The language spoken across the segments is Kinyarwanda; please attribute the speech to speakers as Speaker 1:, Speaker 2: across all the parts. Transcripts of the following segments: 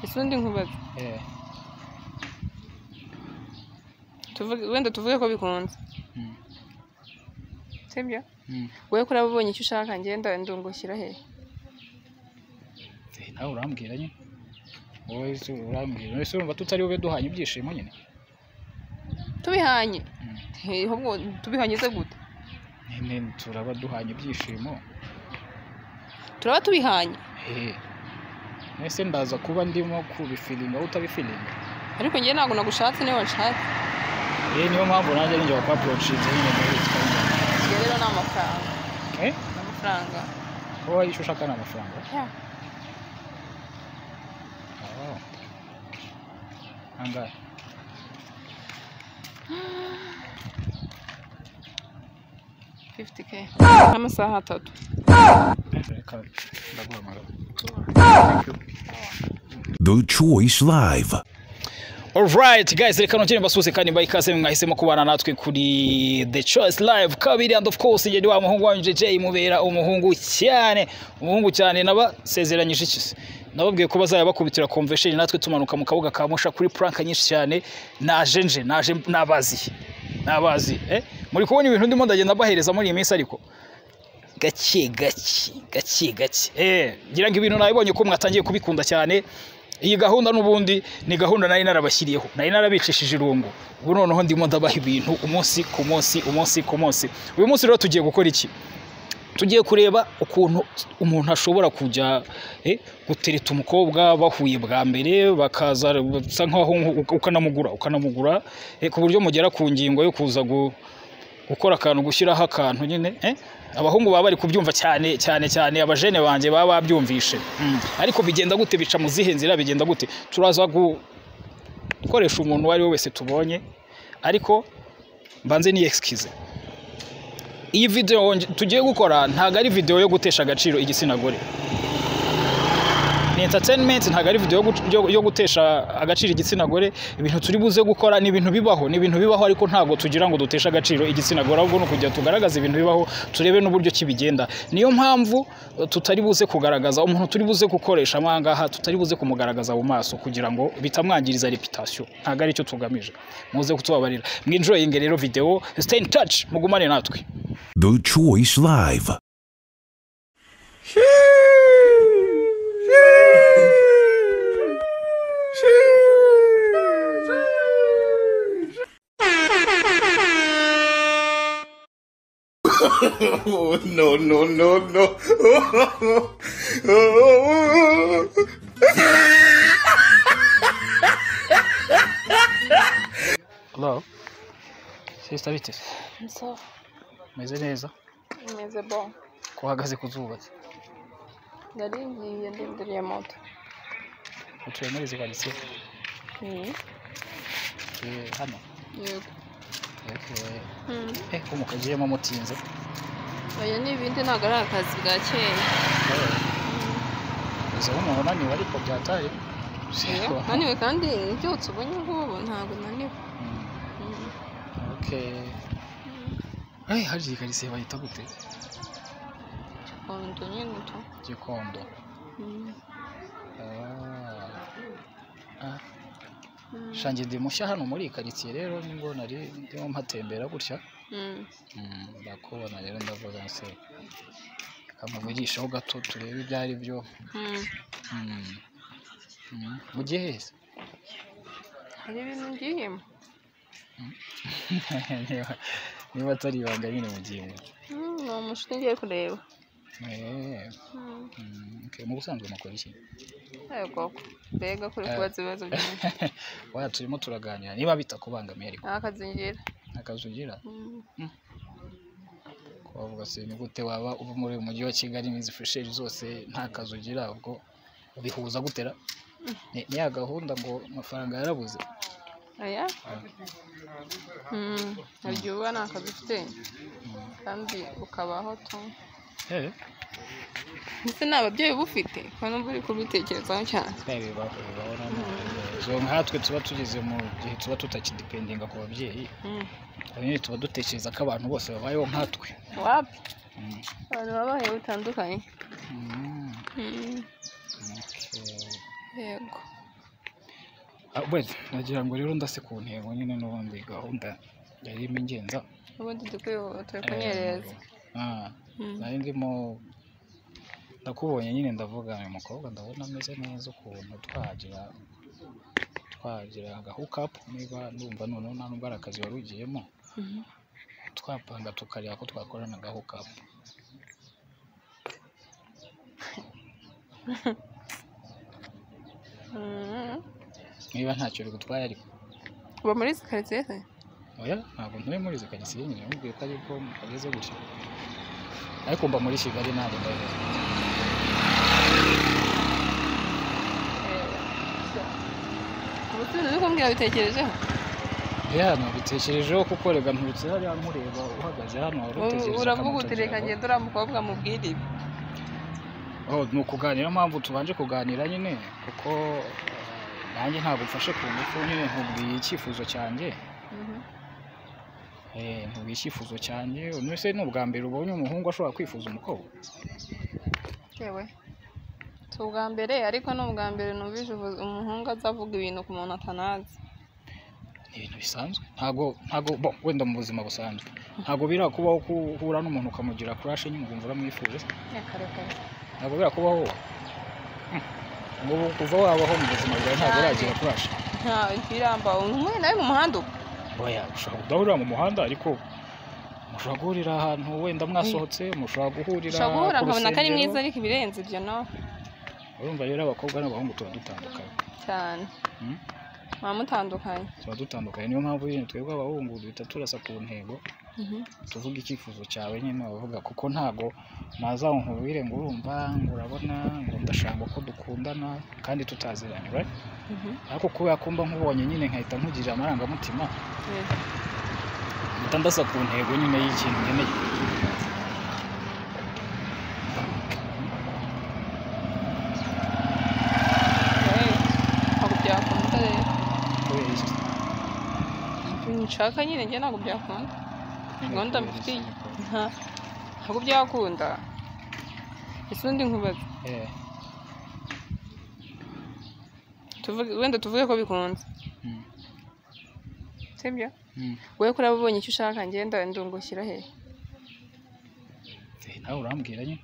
Speaker 1: ikindi nkubaza
Speaker 2: eh
Speaker 1: tuvuge- wenda tuvuge ko bikunze
Speaker 2: mm,
Speaker 1: sibyo
Speaker 2: mm.
Speaker 1: wowe ko uraba ubonye icyo ushaka ngenda ndungukira he
Speaker 2: Eh, nawe urambwira nyine wowe se urambwira none se urumva tutari bube duhanye ibyishimo nyine
Speaker 1: tubihanye
Speaker 2: Mm.
Speaker 1: He, ahubwo tubihanye se gute
Speaker 2: nyine turaba duhanye ibyishimo
Speaker 1: turaba tubihanye
Speaker 2: Eh. none se ndaza kuba ndimo kubifilinga wowe utabifilinga
Speaker 1: ariko njye ntabwo nagushatse niba wanshatse
Speaker 2: Eh, niyo mpamvu nanjye ninjya gukora poroshinze nyine muri iki kanya.
Speaker 1: iyo rero ni amafaranga
Speaker 2: Eh?
Speaker 1: ni amafaranga
Speaker 2: wowe icyo ushaka ni amafaranga
Speaker 1: Ya.
Speaker 2: Oh. angahe
Speaker 1: amasaha atatu
Speaker 2: reka ndaguhamagara
Speaker 3: The Choice Live.
Speaker 2: Alright guys, reka nongere mbasuhuze kandi mbaha ikaze mwahisemo kubana natwe kuri The Choice Live kabiri and of course ngende wa muhungu wanyu JJ mubera umuhungu cyane umuhungu cyane nabasezeranyije iki se nababwiye ko bazajya bakubitira convention natwe tumanuka mu kabuga ka Musha kuri prank nyinshi cyane naje nje naje nabazi nabazi eh muri kubona ibintu ndimo ndagenda bahereza muri iyi minsi ariko gake gake gake gake eh ngira ngo ibintu nabibonye ko mwatangiye kubikunda cyane iyi gahunda n'ubundi ni gahunda nari narabashyiriyeho nari narabicishije irungu ubu noneho ndimo ndabaha ibintu umunsi ku munsi umunsi ku munsi uyu munsi rero tugiye gukora iki tugiye kureba ukuntu umuntu ashobora kujya eh, gutereta umukobwa bahuye bwa mbere bakaza bisa nkaho ukanamugura ukanamugura eh, ku buryo mugera ku ngingo yo kuza gu, gukora akantu gushyiraho akantu nyine eh? abahungu baba bari kubyumva cyane cyane cyane abajene banjye baba babyumvishe mm. ariko bigenda gute bica mu zihe nzira bigenda gute turaza gukoresha umuntu uwo ari we wese tubonye ariko mbanze ni excuse iyi video nge- tugiye gukora ntago ari video yo gutesha agaciro igitsina gore ni entertainment ntago ari video yo gu- yo- yo gutesha agaciro igitsina gore ibintu turi buze gukora ni ibintu bibaho ni ibintu bibaho ariko ntago tugira ngo duteshe agaciro igitsina gore ahubwo ni ukugira tugaragaze ibintu bibaho turebe n'uburyo kibigenda niyo mpamvu eh, tutari buze kugaragaza umuntu turi buze gukoresha amangaha tutari buze kumugaragaza mu maso kugira ngo bitamwangiriza reputation ntago ari cyo tugamije muze kutubabarira mwinjoyinge rero video stay in touch mugumane natwe
Speaker 3: The Choice Live.
Speaker 4: Oh, no, no, no, no.
Speaker 2: Hello. Sister bitese.
Speaker 1: nso
Speaker 2: Meze neza.
Speaker 1: meze bo
Speaker 2: Kuhagaze kuzuba.
Speaker 1: nari ngiye ndindiriye moto
Speaker 2: Utuye muri izi karitsiye. Eh hano.
Speaker 1: yego
Speaker 2: Okay. Eh ko mukagiyemo mutinze.
Speaker 1: oya ni ibindi ntabwo ari akazi bwa kera
Speaker 2: Uze umuntu unaniwe ariko byatari.
Speaker 1: Oya, naniwe kandi byose ubonye ngubu ntabwo naniwe
Speaker 2: Mm,
Speaker 1: Mm.
Speaker 2: Okay. Eh hari iyi karitsiye bayita gute?
Speaker 1: Gikondo nyine tu
Speaker 2: Gikondo.
Speaker 1: Mm.
Speaker 2: Ah. Ah,
Speaker 1: Mm.
Speaker 2: shange ndi mushya hano muri iyi karitsiye rero nibwo nari ndimo mpatembera gutya.
Speaker 1: Mm.
Speaker 2: Mm, ndakubona rero ndavuga se kamuvugishaho gato turebe ibyo ari byo
Speaker 1: Mm.
Speaker 2: Mm. Mm. mu gihe se
Speaker 1: hari ibintu ngiyemo
Speaker 2: Niba- niba atari ibanga nyine mu gihe
Speaker 1: Mm, ni umushuti ngiye kureba
Speaker 2: Eh,
Speaker 1: Mm.
Speaker 2: mm, okay, mu busanzwe mukora iki
Speaker 1: yego mbega kuri
Speaker 2: Eh.
Speaker 1: kubaza ibibazo byinshi
Speaker 2: waya turimo turaganira niba bitakubangamiye ariko
Speaker 1: akazingira
Speaker 2: akazi ugira wavuga se ni gute waba uba muri uyu mujyi wa kigali iminsi fusheri zose nta kazi ugira ubwo ubihuza gutera ni ni ya gahunda ngo amafaranga yarabuze
Speaker 1: aya hari igihe uba nta kazi ufite kandi ukabaho tu
Speaker 2: Eh,
Speaker 1: ndetse nta babyeyi uba ufite kuko numva uri kubitekerezaho cyane
Speaker 2: Eh, bibaho bibaho nanone nkatwe tuba tugeze mu gihe tuba tutakidipendinga ku babyeyi
Speaker 1: Mm.
Speaker 2: ubu nyine tuba dutekereza ko abantu bose babayeho nkatwe
Speaker 1: wapi
Speaker 2: Mm.
Speaker 1: abantu babahe bitandukanye
Speaker 2: Mm,
Speaker 1: Mm.
Speaker 2: okay.
Speaker 1: yego
Speaker 2: Ah, wait nagira ngo rero ndase ku ntego nyine n'ubundi gahunda yari irimo ingenza
Speaker 1: ubundi dukwiye turi
Speaker 2: Eh,
Speaker 1: kunyereza
Speaker 2: ah,
Speaker 1: Mm.
Speaker 2: nari ndimo ndakubonye nyine ndavuga uyu mukobwa ndabona ameze neza ukuntu twagira twagira agahukapu niba numva noneho nta nubwo ari akazi wari ugiyemo
Speaker 1: Mhm.
Speaker 2: twapanga tukareba ko twakorana agahukapu
Speaker 1: Mhm.
Speaker 2: niba ntacyo bigutwaye ariko
Speaker 1: uba muri izi karitsiye se
Speaker 2: oya ntabwo ntuye muri izo kagisiye nyine mubwiye ko ariko mukageze gutya ariko mba muri kigali ntabwo ndabizi
Speaker 1: ubucuruzi uri kumbwira bitekerejeho
Speaker 2: ya nabitekerejeho kuko rega nturutse hariya nkureba uhagaze hano wari
Speaker 1: Ubu-
Speaker 2: utegereje
Speaker 1: uravuga uti
Speaker 2: akamoto
Speaker 1: reka
Speaker 2: byawe."
Speaker 1: ngende uriya mukobwa mubwire ibi
Speaker 2: Oh, ni ukuganira mpamvu tubanje kuganira nyine kuko eh, nanjye ntabwo mfashe ku ngufu nyine nkubwiye icyifuzo cyanjye
Speaker 1: Mhm.
Speaker 2: Eh, nkubwiye icyifuzo cyanjye uno se ni ubwa mbere ubonye umuhungu ashobora kwifuza umukobwa
Speaker 1: yewe si ubwa mbere ariko ni ubwa mbere numvise uvu- umuhungu aza avuga ibintu ku muntu atanazi
Speaker 2: ni ibintu bisanzwe ntabwo ntabwo bo wenda mu buzima busanzwe ntabwo birakubaho guhura n'umuntu ukamugira kurashe nyine ukumva uramwifuje
Speaker 1: nyakarekare
Speaker 2: ntabwo birakubaho ngo ubu kuva wabaho mu buzima bwawe ntabwo
Speaker 1: Cyane.
Speaker 2: uragira kurashe
Speaker 1: nta biramba umwe nawe mu muhanda uba
Speaker 2: oya ushobora kudahurira mu muhanda ariko mushobora guhurira ahantu wenda mwasohotse mushobora guhurira
Speaker 1: ushobora guhura
Speaker 2: ku
Speaker 1: nkabona ko ari
Speaker 2: rusengero.
Speaker 1: mwiza ariko ibirenze ibyo no
Speaker 2: urumva rero abakobwa n'abahungu tuba dutandukanye
Speaker 1: cyane
Speaker 2: Mm.
Speaker 1: muba mutandukanye
Speaker 2: tuba dutandukanye niyo mpamvu nyine twebwe abahungu duhita turasa ku ntego
Speaker 1: Mhm.
Speaker 2: tuvuga icyifuzo cyawe nyine wavuga kuko ntago naza ngo nkubwire ngo urumva ngo urabona ngo ndashaka ko dukundana kandi tutaziranye right?
Speaker 1: Mhm.
Speaker 2: ariko kubera ko mba nkubonye nyine nkahita nkugirira amarangamutima
Speaker 1: Yes.
Speaker 2: mpita ndasa ku ntego nyine y'ikintu nkeneye
Speaker 1: Hey, ntabwo byakunda rero
Speaker 2: kubera iki
Speaker 1: nshaka nyine njye ntabwo byakunda gahunda
Speaker 2: Kubera iki?
Speaker 1: mufitiye Nta- ntabwo byakunda ese undi nkubaze
Speaker 2: Eh,
Speaker 1: tuvuge wenda tuvuge ko bikunze
Speaker 2: mm,
Speaker 1: sibyo
Speaker 2: mm.
Speaker 1: wowe kuri abo ubonye icyo ushaka ngenda ndungushyira he
Speaker 2: Eh, nawe urambwira nyine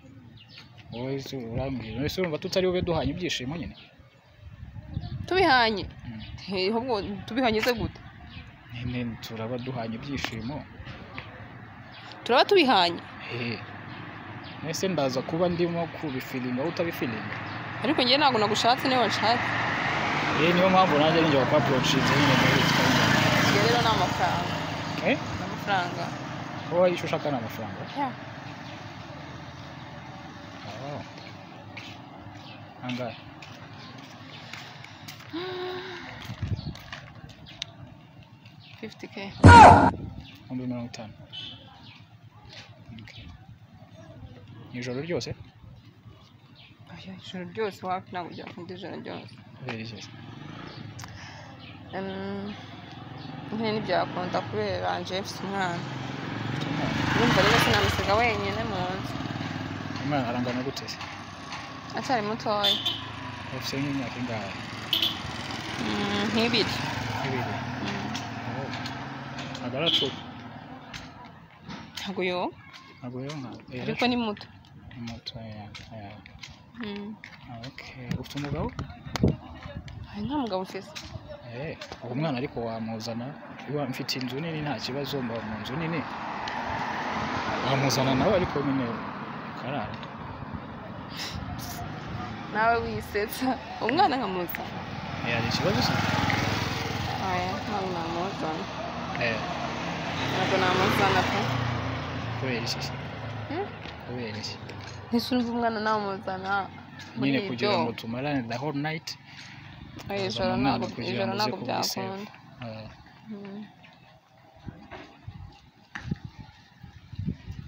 Speaker 2: wowe se urambwira ese urumva tutari bube duhanye ibyishimo nyine
Speaker 1: tubihanye
Speaker 2: Mm.
Speaker 1: Hey, ahubwo tubihanye se gute
Speaker 2: nyine turaba duhanye ibyishimo
Speaker 1: turaba tubihanye
Speaker 2: hehe ese ndaza kuba ndimo kubifilinga wowe utabifilinga
Speaker 1: ariko njye ntabwo nagushatse niba nshatse
Speaker 2: eh niyo mpamvu nanjye ninjya kwa poroshinze nyine muri iki kanya
Speaker 1: iyo rero ni amafaranga
Speaker 2: eh
Speaker 1: ni amafaranga
Speaker 2: wowe icyo ushaka ni amafaranga
Speaker 1: Yeah.
Speaker 2: Oh. angahe
Speaker 1: fifty k
Speaker 2: ibihumbi mirongo itanu Okay. ijoro ryose
Speaker 1: Oya, ijoro ryose wapi ntabwo byakunda ijoro ryose
Speaker 2: kubera iki
Speaker 1: Mm, nyine ntibyakunda kubera anje mfite umwana urumva rero sinamusiga wenyine mu nzu
Speaker 2: umwana arangana gute se
Speaker 1: acyari mutoya
Speaker 2: afite nk'imyaka ingahe
Speaker 1: Mm, nk'ibiri
Speaker 2: ibiri
Speaker 1: Mm,
Speaker 2: Oh. ntabwo aracuka
Speaker 1: ntabwo yo
Speaker 2: ntabwo yonka Eh,
Speaker 1: ariko ni muto
Speaker 2: ni muto ya ya
Speaker 1: Mm,
Speaker 2: Ah, okay ufite umugabo
Speaker 1: hari nta mugabo ufise
Speaker 2: Eh, uwo mwana ariko wamuzana iwa mfite inzu nini nta kibazo mba mu nzu nini wamuzana nawe ariko nyine karara
Speaker 1: nawe wisetsa umwana nkamuza
Speaker 2: Eh, hari ikibazo se
Speaker 1: aya ntabwo namuzana
Speaker 2: Eh,
Speaker 1: ntabwo namuzana pe
Speaker 2: kubera iki se
Speaker 1: Hmm?
Speaker 2: kubera iki
Speaker 1: ese urumva umwana namuzana muri
Speaker 2: nyine
Speaker 1: ibyo?
Speaker 2: kugira ngo tumarane the whole night
Speaker 1: Oya, ijoro
Speaker 2: Uzana umwana
Speaker 1: ntabwo
Speaker 2: kugira
Speaker 1: ijoro
Speaker 2: ngo uze
Speaker 1: ntabwo
Speaker 2: kumwiseva.
Speaker 1: byakunda
Speaker 2: eh,
Speaker 1: Mm.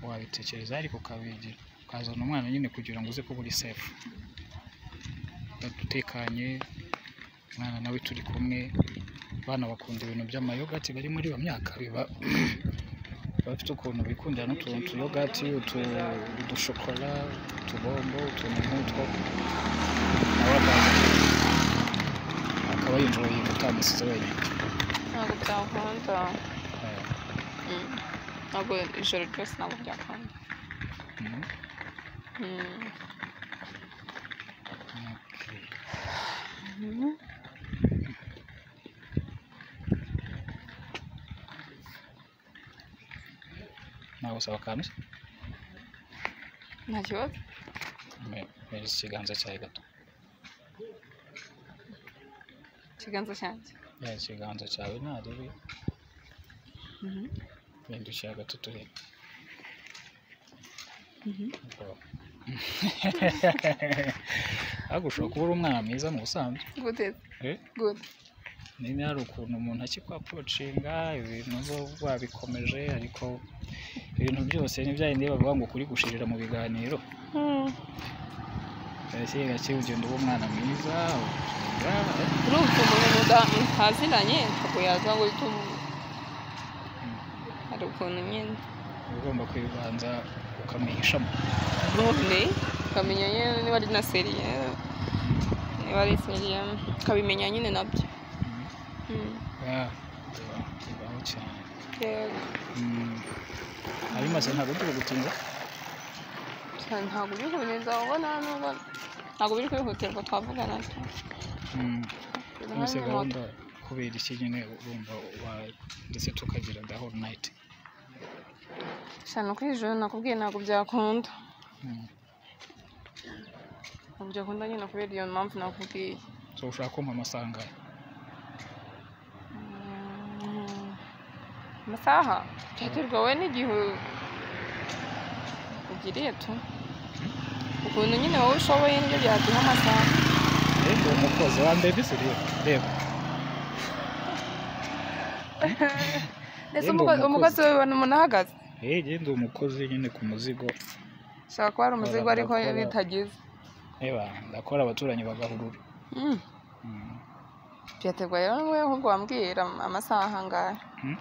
Speaker 2: wabitekereza ariko ukabigira ukazana umwana nyine kugira ngo uze kuba uri safe Uba utekanye umwana nawe turi kumwe abana bakunda ibintu by'amayogati bari muri iyo myaka biba biba bafite ukuntu bikundira n'utuntu utuyogati utu udushokora utubombo utuntu nk'utwo nawe akaza akaba waba yumva yumva utamusutse wenyine
Speaker 1: ntabwo byakunda
Speaker 2: Eh,
Speaker 1: Mm. ntabwo ijoro ryose ntabwo byakunda
Speaker 2: mm,
Speaker 1: Mm.
Speaker 2: okay.
Speaker 1: Mhm.
Speaker 2: ntabwo usaba akantu se?
Speaker 1: nta kibazo
Speaker 2: Me- mereza ikiganza cyawe gato
Speaker 1: ikiganza cyanjye
Speaker 2: mereza ikiganza cyawe narebe
Speaker 1: Mhm.
Speaker 2: bindukira gato turebe
Speaker 1: Mhm.
Speaker 2: Oh. ariko ushobora kuba uri umwana mwiza mu busanzwe
Speaker 1: gute
Speaker 2: Eh?
Speaker 1: gute
Speaker 2: niba hari ukuntu umuntu akikwaporocinga ibintu bo babikomeje ariko ibintu byose ntibyarinde bavuga ngo kuri gushirira mu biganiro
Speaker 1: Mm.
Speaker 2: gake gake ugenda uba umwana mwiza ugasanga, eh,
Speaker 1: urumva umuntu muda- mutaziranye ntabwo yaza ngo uhite umu- hari ukuntu nyine
Speaker 2: uba ugomba kwibanza ukamwihishamo
Speaker 1: ubundi ukamenya nyine niba ari na seriye niba ari seriye ukabimenya nyine nabyo Mm.
Speaker 2: Ah, bibaho- bibaho cyane
Speaker 1: yego
Speaker 2: Mm. ari maze ntabwo turi gutinda
Speaker 1: cyane ntabwo biri kubineza ubona nubwo ntabwo biri kwihutirwa twavugana tu
Speaker 2: Mm.
Speaker 1: Biri
Speaker 2: yose
Speaker 1: hano
Speaker 2: gahunda kubera iki nyine urumva wa- ndetse tukagira the whole night
Speaker 1: moto. shana uko ijoro nakubwiye ntabwo byakunda
Speaker 2: Mm.
Speaker 1: ntabwo byakunda nyine kubera iyo mpamvu nakubwiye
Speaker 2: so ushaka kumpa amasanga
Speaker 1: Mm. amasaha byaterwa wowe n'igihe ugiriye tu ukuntu nyine wowe ushoboye nibyo byaduha amasaha
Speaker 2: rero umukozi wa mbere ndetse rero reba
Speaker 1: ndetse
Speaker 2: Yemwe
Speaker 1: umuko-
Speaker 2: umukozi.
Speaker 1: umukozi wibona umuntu ahagaze
Speaker 2: Eh, njye ndi umukozi nyine ku muzigo
Speaker 1: ushobora kuba ari umuzigo
Speaker 2: Bakora-
Speaker 1: ariko
Speaker 2: bakora.
Speaker 1: bitagize
Speaker 2: reba ndakora abaturanyi bagahurura
Speaker 1: Mm.
Speaker 2: Mm.
Speaker 1: byaterwa rero wowe ahubwo wambwira amasaha angahe
Speaker 2: Mm.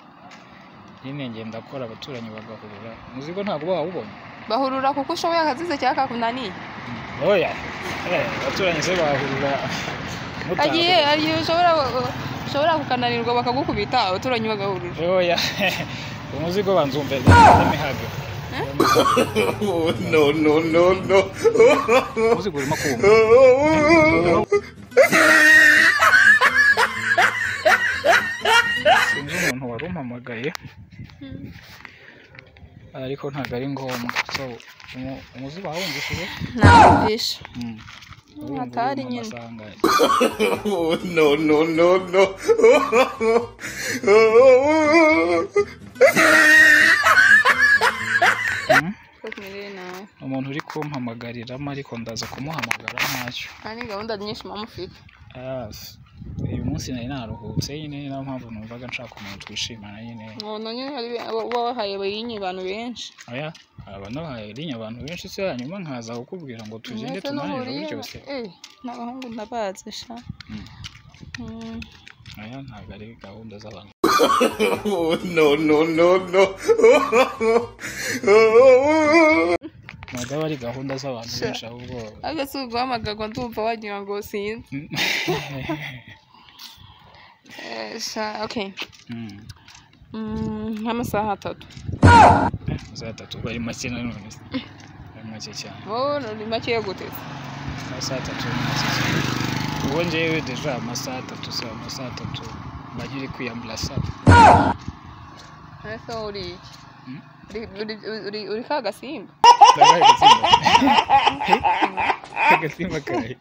Speaker 2: nyine ngenda ndakora abaturanyi bagahurura umuzigo ntabwo uba wawubonye
Speaker 1: bahurura kuko ushoboye akazize cyangwa kakunaniye
Speaker 2: Mm. oya Eh, abaturanyi se bahurura mutaha-
Speaker 1: hagiye hari igihe ushobora ushobora kukananirwa bakagukubita abaturanyi bagahurura
Speaker 2: Eh, oya umuzigo banza umve ndamihage
Speaker 4: Oh, no, no, no, no.
Speaker 2: umuzigo urimo kumva
Speaker 4: Oh,
Speaker 2: sinzi umuntu wari umpamagaye ariko ntabwo ari ngombwa so umu- umuzi bawumvishije
Speaker 1: ntabisha Hatari
Speaker 2: atari
Speaker 1: nyine.
Speaker 4: oh, no, no, no, no. Oh,
Speaker 1: kumirire nawe
Speaker 2: umuntu uri kumpamagariramo ariko ndaza kumuhamagara ntacyo
Speaker 1: hari gahunda nyinshi mama ufite
Speaker 2: Ah, s- uyu munsi nari naruhutse nyine ni nayo mpamvu numvaga nshaka umuntu twishimana nyine
Speaker 1: umuntu nyine hari uba wahaye abayinyi abantu benshi
Speaker 2: aya aba nabahaye irinya abantu benshi se hanyuma nkaza kukubwira ngo tugende
Speaker 1: Mwese
Speaker 2: tunanire
Speaker 1: n'uhuriye na-
Speaker 2: byose
Speaker 1: Eh, n'abahungu ndabazi sha
Speaker 2: Mm.
Speaker 1: Mm.
Speaker 2: aya ntabwo ari gahunda z'abantu
Speaker 4: oh, no, no, no, no. Oh,
Speaker 2: ntabwo aba ari gahunda z'abantu benshi ahubwo
Speaker 1: ariko si uguhamagarwa ndumva wagira ngo sinzi Eh, sha okay
Speaker 2: Mm.
Speaker 1: Mm, nk'amasaha atatu
Speaker 2: za tatu bari make nanone se bari make cyane
Speaker 1: wowe ni makeya gute se?
Speaker 2: amasaha atatu ni make cyane uwo njyewe deja amasaha atatu se amasaha atatu mba nkiri kwiyambura saa
Speaker 1: ese wowe uri iki
Speaker 2: Mm.
Speaker 1: Uri- uri- uri- uri ka gasimba
Speaker 2: ndabaye agasimba agasimba kahe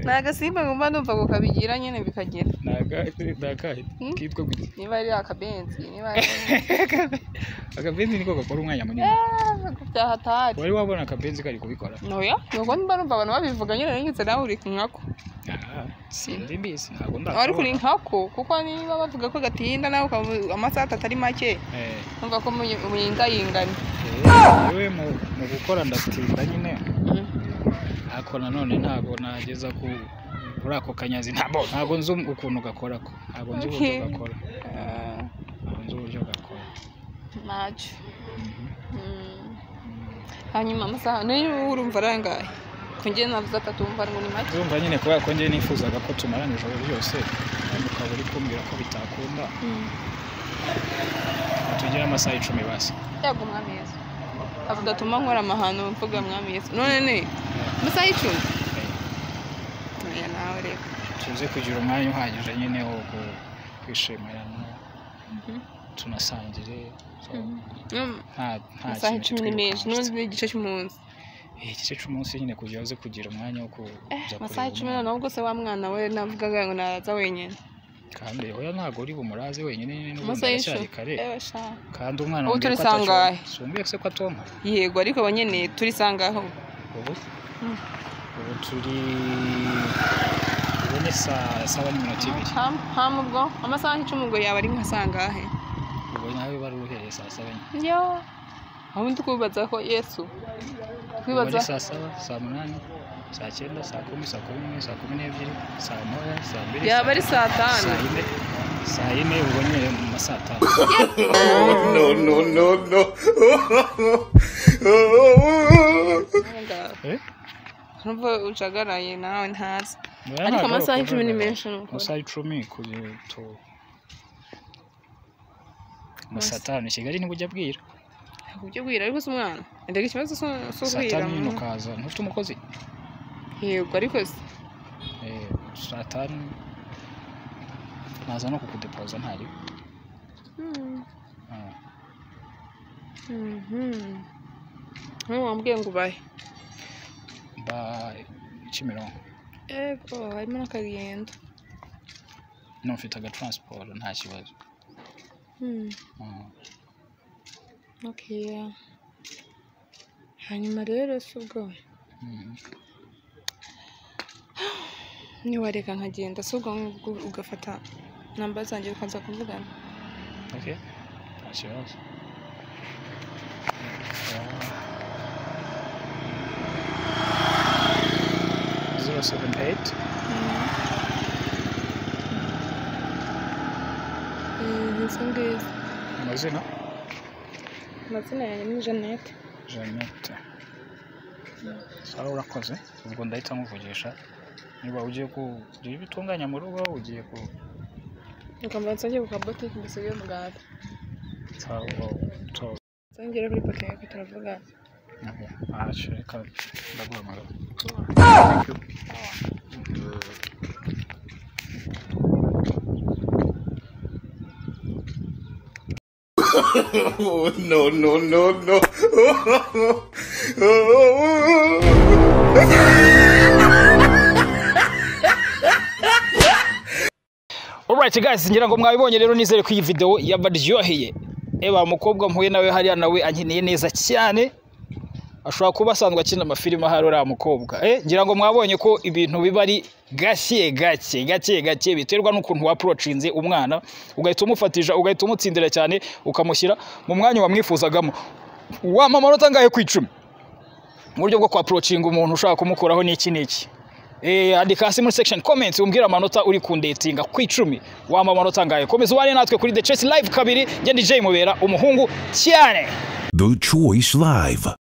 Speaker 1: ni agasimba ngomba numva ngo kabigira nyine bikagera
Speaker 2: ni aga- ni akahe
Speaker 1: Hmm?
Speaker 2: kitwa gutya
Speaker 1: niba ari akabenzi niba ari
Speaker 2: akabenzi niko gakora umwanya munini
Speaker 1: Ah, byahatari
Speaker 2: wari wabona akabenzi kari kubikora
Speaker 1: noya nuko mba numva abantu babivuga nyine nigeze nawe uri kunkako
Speaker 2: Ah, sindi mbizi ntabwo
Speaker 1: ariko uri
Speaker 2: ndakabona
Speaker 1: nkako kuko niba bavuga ko gatinda nawe ukavuga amasaha atatu ari make
Speaker 2: Eh,
Speaker 1: numva ko muyi- muyingayingana
Speaker 2: eh, yewe mu- mu gukora ndatinda nyine ariko nanone ntabwo nageza ku kuri ako kanyazi ntabwo ntabwo nzi ukuntu gakora ko ntabwo nzi uburyo
Speaker 1: Okay.
Speaker 2: gakora
Speaker 1: Ah,
Speaker 2: ntabwo nzi uburyo gakora
Speaker 1: ntacyo
Speaker 2: Mhm.
Speaker 1: Mm. hanyuma amasaha niyo urumva arangaye ku njye navuze atatu wumva ngo ni make
Speaker 2: urumva nyine kubera ko njye nifuzaga ko tumarana ijoro ryose kandi ukaba uri kumbwira ko bitakunda tugire amasaha icumi basi
Speaker 1: yego mwami yesu avuga atuma nkora amahano mvuga mwami yesu none ne amasaha icumi oya nawe rero
Speaker 2: tuze kugira umwanya uhagije nyine wo ku- kwishimirana tunasangire so,
Speaker 1: Mm,
Speaker 2: nta- nta
Speaker 1: amasaha
Speaker 2: kintu
Speaker 1: icumi ni menshi
Speaker 2: kitwirukansa.
Speaker 1: n'ubundi igice cy'umunsi
Speaker 2: igice cy'umunsi nyine kugira uze kugira umwanya wo kuza
Speaker 1: amasaha
Speaker 2: kureba
Speaker 1: icumi
Speaker 2: umwana.
Speaker 1: noneho ubwo se wa mwana we navugaga ngo naza wenyine
Speaker 2: kandi oya ntabwo uri bumuraze wenyine nyine n'ubundi
Speaker 1: amasaha
Speaker 2: aracyari
Speaker 1: icumi
Speaker 2: kare
Speaker 1: Ewe sha.
Speaker 2: kandi umwana
Speaker 1: Ubu
Speaker 2: wambwiye
Speaker 1: turi
Speaker 2: ko atacyo-
Speaker 1: sangahe?
Speaker 2: siwumviye se ko atonka
Speaker 1: yego ariko abanyene turisangaho
Speaker 2: ubu
Speaker 1: Mm.
Speaker 2: ubu turi ubu ni saa saba n'iminota ibiri
Speaker 1: ham ubwo amasaha icumi ubwo yaba ari nka sangahe
Speaker 2: ubu nawe bari uhereye saa saba nyine
Speaker 1: yo ubundi kubibaza ko yesu
Speaker 2: ubu
Speaker 1: kwibaza
Speaker 2: ni saa saba saa munani saa cyenda saa kumi saa kumi n'imwe saa kumi n'ebyiri saa moya saa mbiri
Speaker 1: yaba ari saa tanu
Speaker 2: saa yine saa yine ubwo nyine mu ma saa tanu
Speaker 4: Oh, no, no, no. Oh,
Speaker 2: Eh?
Speaker 1: nubwo ujagaraye nawe ntazi
Speaker 2: Oya,
Speaker 1: Ariko
Speaker 2: ntabwo
Speaker 1: amasaha
Speaker 2: ari
Speaker 1: icumi ni
Speaker 2: ukuvuga.
Speaker 1: menshi nukuri.
Speaker 2: amasaha icumi kugira tu mu saa tanu i kigali nibwo ujya bwira
Speaker 1: kubyibwira ariko si umwana ndega ikibazo si
Speaker 2: saa
Speaker 1: ubwira
Speaker 2: tanu nyine ukaza ntufite umukozi
Speaker 1: yego ariko se
Speaker 2: Eh, saa tanu naza no kukudepoza ntari
Speaker 1: Hmm. Mhm. Nkubu wambwiye ngo ubahe
Speaker 2: mba kimironko
Speaker 1: yego harimo n'akagendo
Speaker 2: no mfite agataransiporo nta kibazo
Speaker 1: Hmm.
Speaker 2: Mm.
Speaker 1: Okay. hanyuma rero si ubwo
Speaker 2: Mm.
Speaker 1: niwareka nkagenda si ubwo ngubwo ugafata namba zanjye ukaza kuvugana
Speaker 2: Okay. Nta kibazo zero seven eight
Speaker 1: izo ngizo
Speaker 2: amazina
Speaker 1: amazina yanjye ni jeannette
Speaker 2: jeannette sawa urakoze ubwo ndahita nkuvugisha niba ugiye kugira ibyo utunganya mu rugo ugiye ku
Speaker 1: ukambanza njye ku kabotike mbisiga umugati
Speaker 2: sawa utoza
Speaker 1: nzongera kuri poto yawe turavuga
Speaker 2: Okay. Ah, sure. Reka ndaguhamagara
Speaker 4: no, no, no, no. Oh,
Speaker 2: Alright guys, ngira ngo mwabibonye rero nizere ko iyi video yabaryoheye. Eba umukobwa mpuye nawe hariya nawe ankeneye neza cyane. Ashobora kuba asanzwe akina amafilime ahari uriya mukobwa. Eh, ngira ngo mwabonye ko ibintu biba ari gake gake gake gake biterwa n'ukuntu waprocinze umwana ugahita umufatisha ugahita umutsindira cyane ukamushyira mu mwanya wamwifuzagamo. Wampa amanota angahe ku icumi? Mu buryo bwo kwaprocinga umuntu ushaka kumukuraho n'iki n'iki. Eh, andika hasi muri section comments umbwira amanota uri kundetinga ku icumi wamba amanota angahe komeza ubane natwe kuri the chess live kabiri njye ndi jay mubera umuhungu cyane
Speaker 3: The Choice Live.